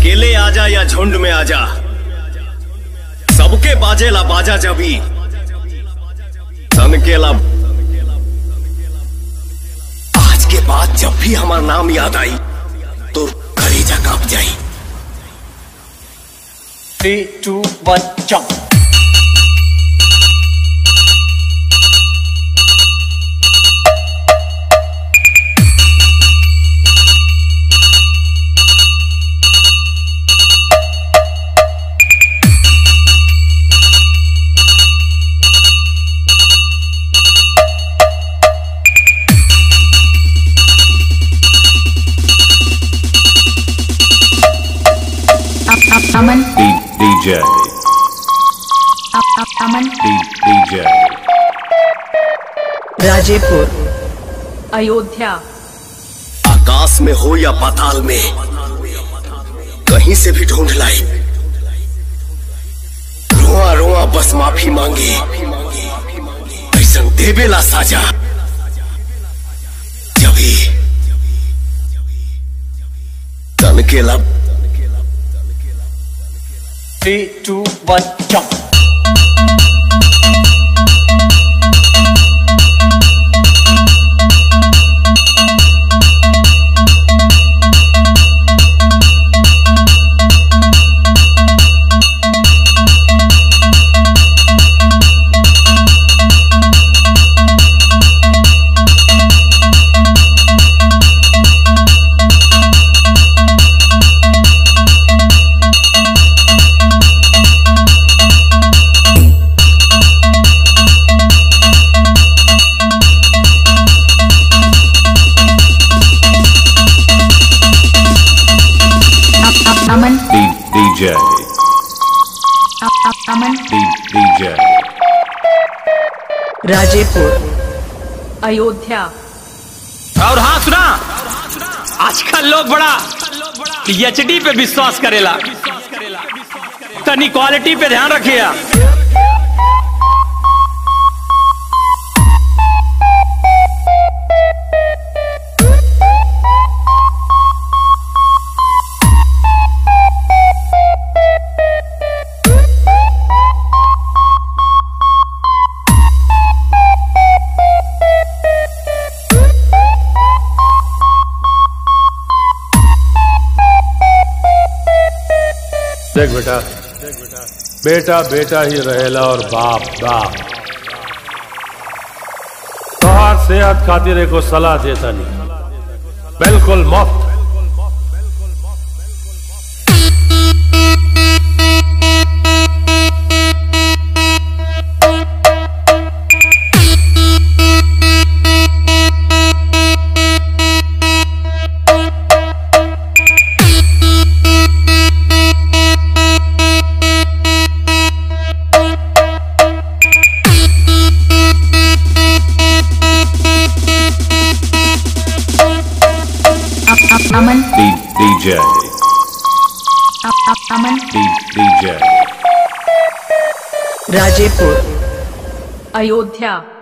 अकेले आजा या झुंड में आजा सबके बाजेला बाजा जबी तनकेला आज के बाद जब भी हमारा नाम याद आई तो कलेजा कांप जाई three two one jump Aman, D- DJ. Aman, D- DJ. Rajepur Ayodhya आकाश में हो या पाताल में कहीं से भी ढूंढ लाई रोआ रोआ बस माफी मांगे ऐसा देवेला साजा जभी तन के लब three two one jump Aman, D- DJ. Aman, D- DJ. Rajepur Ayodhya और हाँ सुना आजकल लोग बड़ा एचडी पे विश्वास करेला तनी क्वालिटी पे ध्यान रखिए देख बेटा बेटा बेटा ही रहेला और बाप बाप तोहार सेहत खातिर एगो सलाह देता नहीं बिल्कुल मुफ्त Aman, D- DJ. Aman, D- DJ. Rajepur Ayodhya